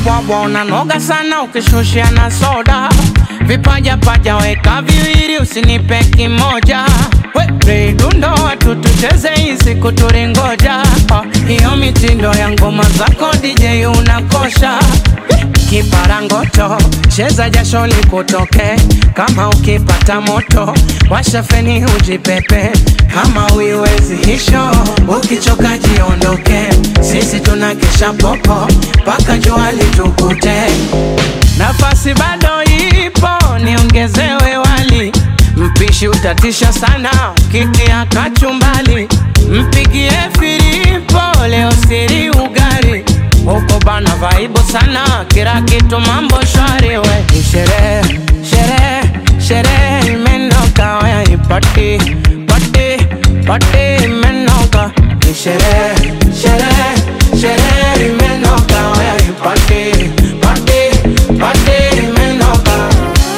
ubwabwa unanoga sana ukishushia na soda vipaja paja weka viwili usinipe kimoja We, dundo watu tucheze hizi kuturingoja hiyo mitindo ya ngoma zako DJ unakosha kiparangoto cheza jasho likutoke kama ukipata moto washa feni ujipepe kama uiwezi hisho ukichoka jiondoke sisi tuna kesha popo mpaka jua litukute nafasi bado ipo niongezewe wali mpishi utatisha sana kitia kachumbali mpigie filipo leo siri ugari huko bana vaibu sana kila kitu mambo shwari we Ni sherehe sherehe sherehe imenoka waya ipati pati pati imenoka Ni sherehe sherehe sherehe imenoka waya ipati pati pati imenoka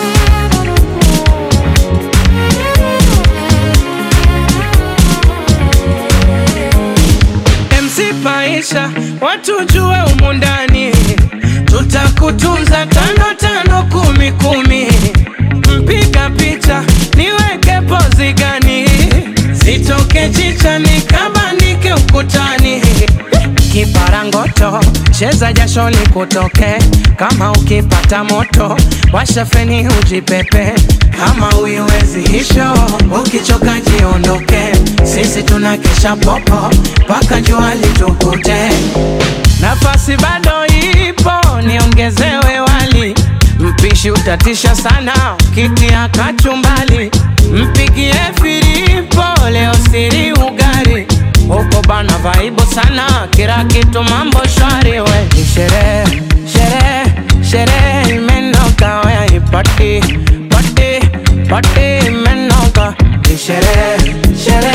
MC Paisha, watu jue umu ndani, tutakutunza tano tano kumi kumi. Mpiga picha niweke pozi gani, zitoke chicha nikabandike ukutani. Kiparangoto cheza jasho likutoke, kama ukipata moto washa feni ujipepe, kama uiwezi hisho ukichoka jiondoke, sisi tuna kesha popo mpaka jua litukute. Nafasi bado ipo, niongezewe wali mpishi utatisha sana kitia kachumbali, mpigie filipo leo siri ugari huko bana vaibu sana kila kitu mambo shwari we Ni sherehe sherehe sherehe imenoka waya ipati pati pati imenoka Ni sherehe sherehe